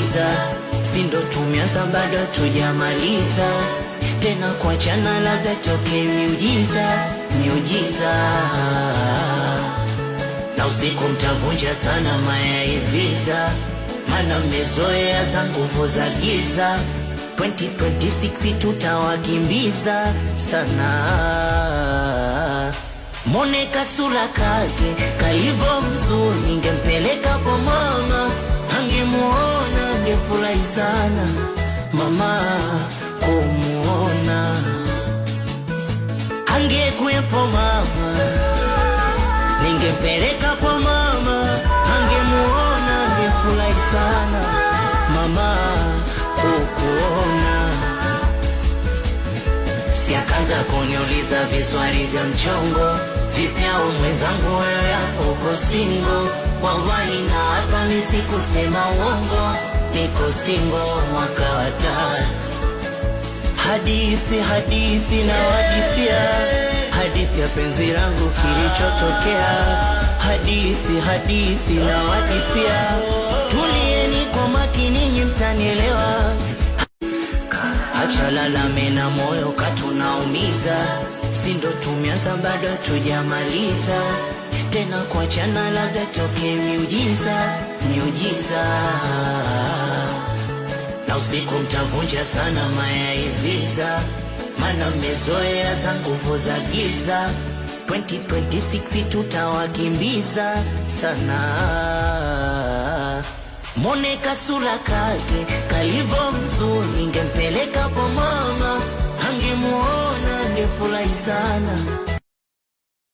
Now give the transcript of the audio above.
kuniuliza, si ndo tumeanza bado tujamaliza, tena kuachana labda toke miujiza, miujiza na usiku mtavunja sana mayaiviza, mana mmezoea za nguvu za giza. 2026 tutawakimbiza sana. Mone kasura kake kalivo mzuri, ningempeleka kwa mama, angemuona angefurahi sana mama kumuona, angekuwepo mama ningempeleka kwa mama, angemuona angefurahi sana mama kukuona. Si akaanza kuniuliza viswali vya mchongo, vipi au mwenzangu wewe hapo uko singo? Wallahi na hapa mi sikusema uongo, niko singo mwaka wa tano hadithi hadithi na wadithia hadithi ya penzi langu kilichotokea hadithi hadithi na wadithia tulieni kwa makini nyi mtanielewa acha lalame na moyo katunaumiza si ndo tumeanza bado tujamaliza tena kuachana labda toke miujiza miujiza na usiku mtavunja sana mayaiviza, mana mmezoea za nguvu za giza. 2026 tutawakimbiza sana. Mone kasura kake kalivo mzuri, ngempeleka kwa mama, angemuona angefurahi sana